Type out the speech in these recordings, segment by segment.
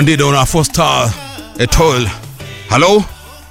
Ndido na Foster Etol. Halo?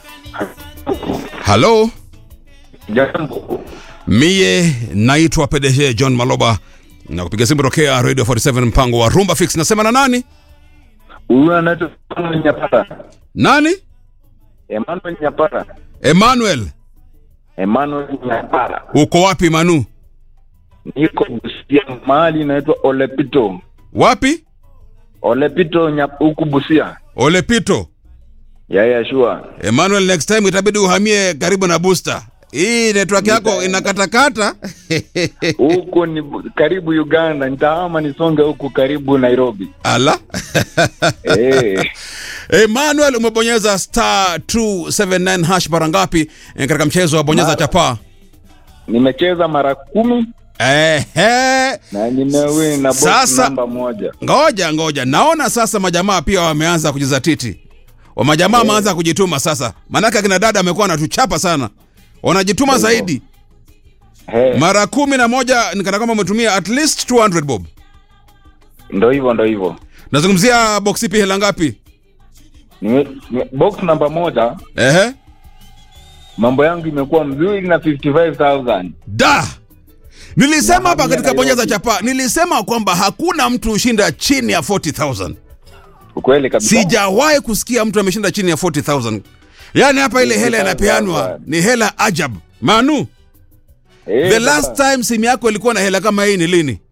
Halo? Jambo. Mie naitwa PDG John Maloba na kupiga simu tokea Radio 47 mpango wa Rumba Fix. Nasema na nani? Huyu anaitwa Emmanuel Nyapara. Nani? Emmanuel Nyapara. Emmanuel. Emmanuel Nyapara. Uko wapi Manu? Niko Busia mahali inaitwa Olepito. Wapi? Olepito nya- huku Busia. Olepito. Ya ya sure. Emmanuel, next time itabidi uhamie karibu na booster. Hii network yako inakatakata. Huko ni bu- karibu Uganda. Nitahama nisonge huku karibu Nairobi. Ala. Eh. Emmanuel, umebonyeza star 279 hash mara ngapi eh, katika mchezo wa bonyeza Mara- chapaa? Nimecheza mara kumi Ehe. na nimewin na box Sasa- namba moja. Ngoja ngoja, naona sasa majamaa pia wameanza kujizatiti. Wa majamaa wameanza kujituma sasa, maanake akina dada amekuwa anatuchapa sana, wanajituma zaidi. He, Mara kumi na moja nikana kwamba umetumia at least 200 bob. ndo hivyo ndo hivyo. Nazungumzia box ipi, hela ngapi? Nime- nime- Box namba moja Ehe, mambo yangu imekuwa mzuri na 55000 da nilisema hapa Nahamia katika bonyeza Nairobi. chapa, nilisema kwamba hakuna mtu hushinda chini ya 40000 ukweli kabisa. sijawahi kusikia mtu ameshinda chini ya 40000 yaani hapa ile hela inapeanwa ni hela ajab manu Eh, the baba. last time simu yako ilikuwa na hela kama hii ni lini